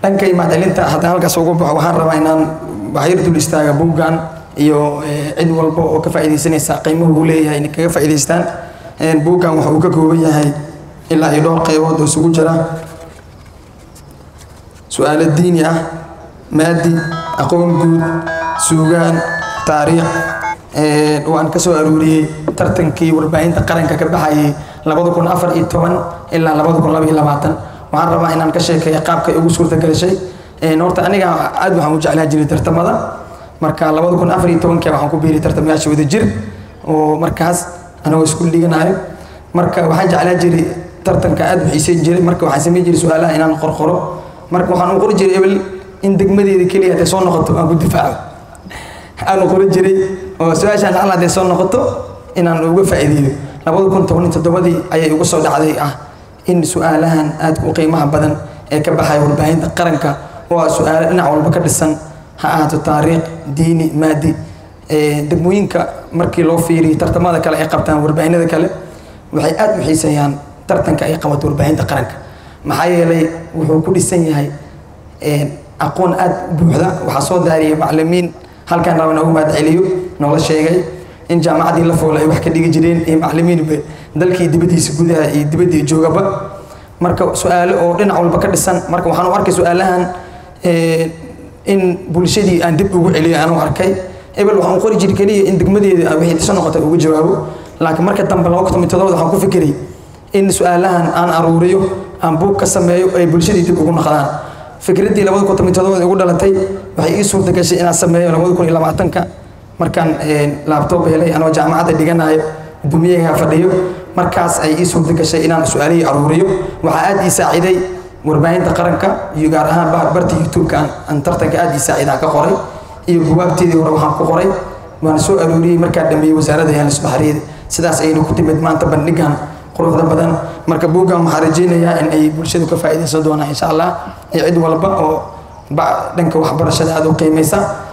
dhanka mahadcelinta haddaan halkaas ugu baxo waxaan rabaa inaan waxyar dul istaaga buuggan iyo cid walba oo ka faa'iidaysanaysa qiimuhu uu leeyahay inay kaga faa'iidaystaan buuggan waxa uu ka kooban yahay ilaa iyo dhowr qaybood oo isugu jira su-aalo diini ah maadi aqoon guud suugaan taariikh waan ka soo aruuriyey tartankii warbaahinta qaranka ka baxayay labada kun afar iyo toban ilaa labada kun laba iyo labaatan waxaan rabaa inaan ka sheekeeya qaabka ay ugu suurta gashay horta aniga aad waxaan u jeclaa jiray tartamada marka labada kun afar iyo tobankii waxaan ku biiray tartamayaasha wada jir oo markaas anagoo iskuul dhiganayo marka waxaan jeclaa jiray tartanka aad u xiiseyn jiray marka waxaan samayn jiray su-aalaha inaan qorqoro marka waxaan u qori jiray ebel in degmadeeda keliya hadday soo noqoto aan ku difaaco aan u qori jiray oo su-aashaan lacala hadday soo noqoto inaan uga faa'iideeyo labada kun toban iyo toddobadii ayay ugu soo dhacday ah in su-aalahan aad u qiimaha badan ee ka baxaya warbaahinta qaranka oo ah su-aalo dhinac walba ka dhisan ha ahaato taariikh diini maadi degmooyinka markii loo fiiriyo tartamada kale ay qabtaan warbaahinada kale waxay aad u xiiseeyaan tartanka ay qabato warbaahinta qaranka maxaa yeelay wuxuu ku dhisan yahay aqoon aad buuxda waxaa soo daariyay macalimiin halkaan raba noogu mahad celiyo noola sheegay in jaamacaddii la fool ay wax ka dhigi jireen iyo macalimiinba dalkii dibaddiisa gudaha iyo dibaddii joogaba marka su-aalo oo dhinac walba ka dhisan marka waxaan u arkay su-aalahan in bulshadii aan dib ugu celiyo aan u arkay ebel waxaan u qori jiray keliya in degmadeeda wixii dhiso noqota uga jawaabo laakiin marka dambe laba kun todoba waxaan ku fikiray in su-aalahan aan aruuriyo aan buug ka sameeyo ay bulshadii dib ugu noqdaan fikraddii labada kun todoba igu dhalatay waxay ii suurta gashay inaan sameeyo labada kun iyo labaatanka markaan laabtoob helay anoo jaamacadda dhiganayo guddoomiyaha fadhiyo markaas ay ii suurta gashay inaan su-aalihii aruuriyo waxaa aad ii saaciday warbaahinta qaranka iyo gaar ahaan barta youtube-ka aan tartanka aad ii saacidaa ka qoray iyo buwaagteedii hore waxaan ku qoray waan soo aruuriyey markaan dhameeyey wasaaradda heelis baxriyada sidaas ayaynu ku timid maanta bandhigan quruxda badan marka buuggan waxaan rajaynayaa in ay bulshadu ka faa'iidaysan doonaan insha allah iyo cid walba oo dhanka waxbarashada aada u qiimaysa